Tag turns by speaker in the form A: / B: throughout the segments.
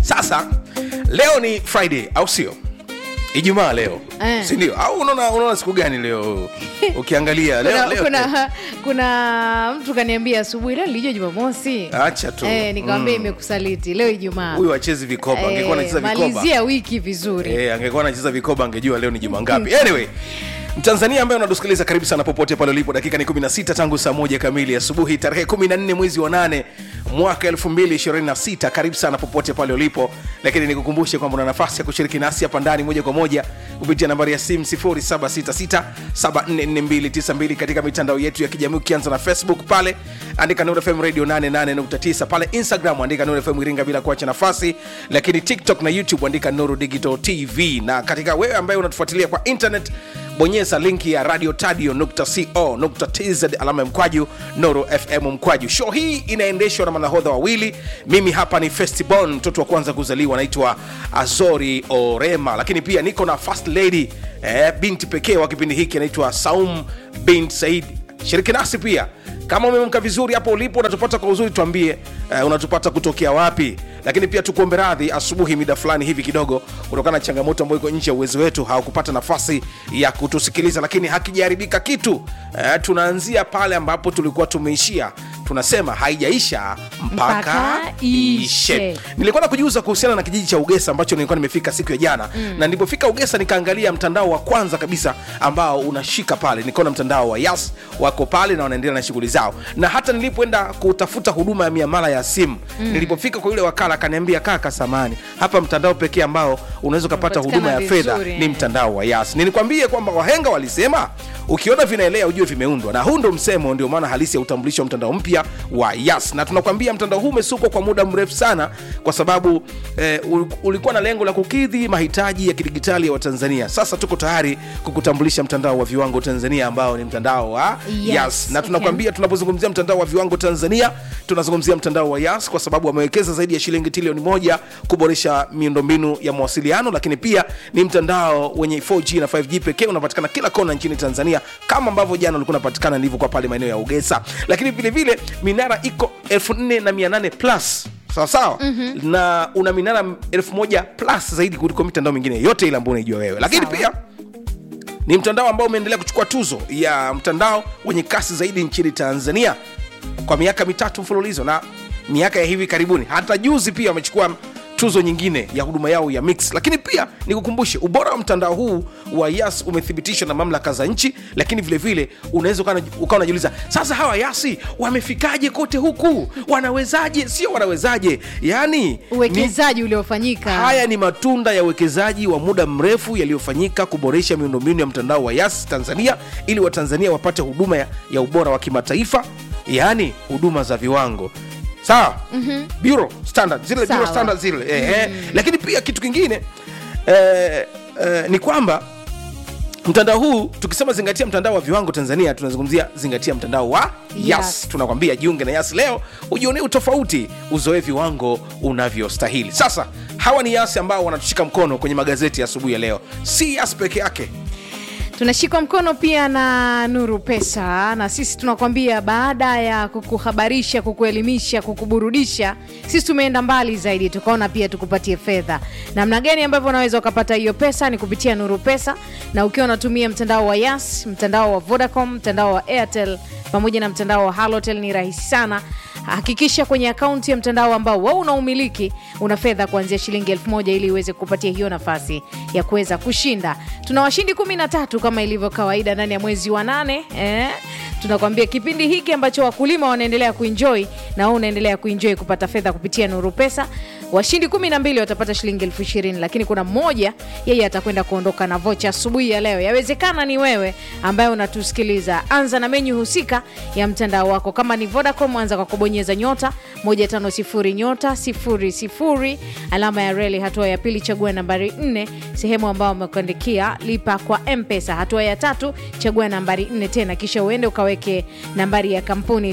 A: sasa leo ni friday au sio ijumaa leo
B: Eh.
A: sindio au unaona unaona siku gani leo ukiangalia leo,
B: kuna,
A: leo,
B: kuna, kuna mtu kaniambia asubuhi leo nilijua jumamosi
A: acha tu
B: eh, nikamwambia
A: Mm.
B: imekusaliti leo ijumaa
A: huyu achezi vikoba angekuwa anacheza vikoba
B: malizia wiki vizuri
A: Eh, angekuwa anacheza vikoba angejua leo ni juma ngapi anyway mtanzania ambaye unatusikiliza karibu sana popote pale ulipo dakika ni 16 tangu saa moja kamili asubuhi tarehe 14 mwezi wa 8 mwaka 2026 karibu sana popote pale ulipo lakini nikukumbushe kwamba una nafasi ya kushiriki nasi hapa ndani moja kwa moja kupitia nambari ya simu 0766744292 katika mitandao yetu ya kijamii ukianza na facebook pale andika Nuru FM radio 88.9 pale instagram andika Nuru FM iringa bila kuacha nafasi lakini tiktok na youtube andika nuru digital tv na katika wewe ambaye unatufuatilia kwa internet bonyeza linki ya radio tadio.co.tz alama ya mkwaju noro fm mkwaju show hii inaendeshwa na manahodha wawili mimi hapa ni festibon mtoto wa kwanza kuzaliwa anaitwa azori orema lakini pia niko na first lady eh, binti pekee wa kipindi hiki anaitwa saum bint said shiriki nasi pia kama umemka vizuri hapo ulipo unatupata kwa uzuri tuambie uh, unatupata kutokea wapi lakini pia tukuombe radhi asubuhi mida fulani hivi kidogo kutokana na changamoto ambayo iko nje ya uwezo wetu hawakupata nafasi ya kutusikiliza lakini hakijaharibika kitu uh, tunaanzia pale ambapo tulikuwa tumeishia tunasema haijaisha mpaka,
B: Mpaka
A: ishe
B: ishe.
A: nilikuwa na kujiuza kuhusiana na kijiji cha ugesa ambacho nilikuwa nimefika siku ya jana mm. na nilipofika ugesa nikaangalia mtandao wa kwanza kabisa ambao unashika pale nikaona mtandao wa yas wako pale na wanaendelea na shughuli zao na hata nilipoenda kutafuta huduma ya miamala ya simu mm. nilipofika kwa yule wakala akaniambia kaka samani hapa mtandao pekee ambao unaweza ukapata huduma ya
B: Unapatikana
A: fedha
B: vizuri,
A: ni
B: eh.
A: mtandao wa yas nilikwambie kwamba wahenga walisema ukiona vinaelea ujue vimeundwa na huu ndo msemo ndio maana halisi ya utambulisho wa mtandao mpya wa yas na tunakwambia mtandao huu umesukwa kwa muda mrefu sana kwa sababu eh, ul- ulikuwa na lengo la kukidhi mahitaji ya kidigitali ya watanzania sasa tuko tayari kukutambulisha mtandao wa viwango tanzania ambao ni mtandao wa
B: Yes,
A: yas na
B: okay.
A: tunakwambia tunapozungumzia mtandao wa viwango tanzania tunazungumzia mtandao wa yas kwa sababu wamewekeza zaidi ya shilingi trilioni moja kuboresha miundombinu ya mawasiliano lakini pia ni mtandao wenye 4g na 5g pekee unapatikana kila kona nchini tanzania kama ambavyo jana ulikuwa unapatikana nilivyokuwa pale maeneo ya ugesa lakini vile vile minara iko 4800 plus sawa sawa mm-hmm. na una minara 1000 plus zaidi kuliko mitandao mingine yote ile ambayo unaijua wewe lakini
B: Sawa.
A: pia ni mtandao ambao umeendelea kuchukua tuzo ya mtandao wenye kasi zaidi nchini tanzania kwa miaka mitatu mfululizo na miaka ya hivi karibuni hata juzi pia wamechukua tuzo nyingine ya huduma yao ya mix lakini pia nikukumbushe ubora wa mtandao huu wa yas umethibitishwa na mamlaka za nchi lakini vile vile unaweza ukawa ukawa unajiuliza sasa hawa yasi wamefikaje kote huku wanawezaje sio wanawezaje yani ni-
B: uwekezaji uliofanyika
A: haya ni matunda ya uwekezaji wa muda mrefu yaliyofanyika kuboresha miundombinu ya mtandao wa yas tanzania ili watanzania wapate huduma ya, ya ubora wa kimataifa yaani huduma za viwango sawa mm-hmm. bureau standard zile bureau
B: Sawa.
A: standard zile eh, eh. lakini pia kitu kingine eh, eh, ni kwamba mtandao huu tukisema zingatia mtandao wa viwango tanzania tunazungumzia zingatia mtandao wa yas,
B: Yas.
A: tunakwambia jiunge na yas leo ujionee utofauti uzoe viwango unavyostahili sasa hawa ni yas ambao wanatushika mkono kwenye magazeti ya asubuhi ya leo si yas peke yake
B: tunashikwa mkono pia na nuru pesa na sisi tunakwambia baada ya kukuhabarisha kukuelimisha kukuburudisha sisi tumeenda mbali zaidi tukaona pia tukupatie fedha namna gani ambavyo unaweza ukapata hiyo pesa ni kupitia nuru pesa na ukiwa unatumia mtandao wa yas mtandao wa vodacom mtandao wa airtel pamoja na mtandao wa halotel ni rahisi sana hakikisha kwenye akaunti ya mtandao ambao wewe unaumiliki una fedha kuanzia shilingi elfu moja ili iweze kupatia hiyo nafasi ya kuweza kushinda tuna washindi kumi na tatu kama ilivyo kawaida ndani ya mwezi wa nane eh? tunakwambia kipindi hiki ambacho wakulima wanaendelea kuenjoy na wewe unaendelea kuenjoy kupata fedha kupitia nuru pesa washindi kumi na mbili watapata shilingi elfu ishirini lakini kuna mmoja yeye atakwenda kuondoka na vocha asubuhi ya leo yawezekana ni wewe ambaye unatusikiliza anza na menyu husika ya mtandao wako kama ni vodacom anza kwa kubonyeza nyota 150 nyota 00 alama ya reli hatua ya pili chagua nambari 4 sehemu ambayo wamekuandikia lipa kwa mpesa hatua ya tatu chagua nambari 4 tena kisha uende ukaweke nambari ya kampuni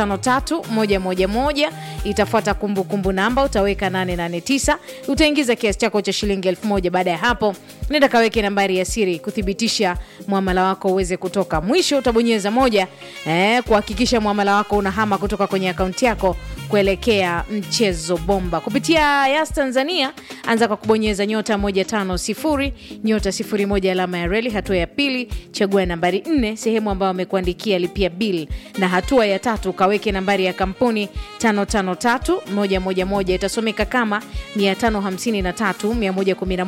B: 553111 itafuata kumbukumbu namba utaweka 889 utaingiza kiasi chako cha shilingi 1000 baada ya hapo nenda kaweke nambari ya siri kuthibitisha mwamala wako uweze kutoka mwisho utabonyeza moja eh, kuhakikisha mwamala wako unahama kutoka kwenye akaunti yako kuelekea mchezo bomba kupitia Yas Tanzania. Anza kwa kubonyeza nyota 150 nyota 01 alama ya reli. Hatua ya pili chagua nambari 4 sehemu ambayo amekuandikia lipia bill, na hatua ya tatu kaweke nambari ya kampuni 553111 itasomeka kama 553111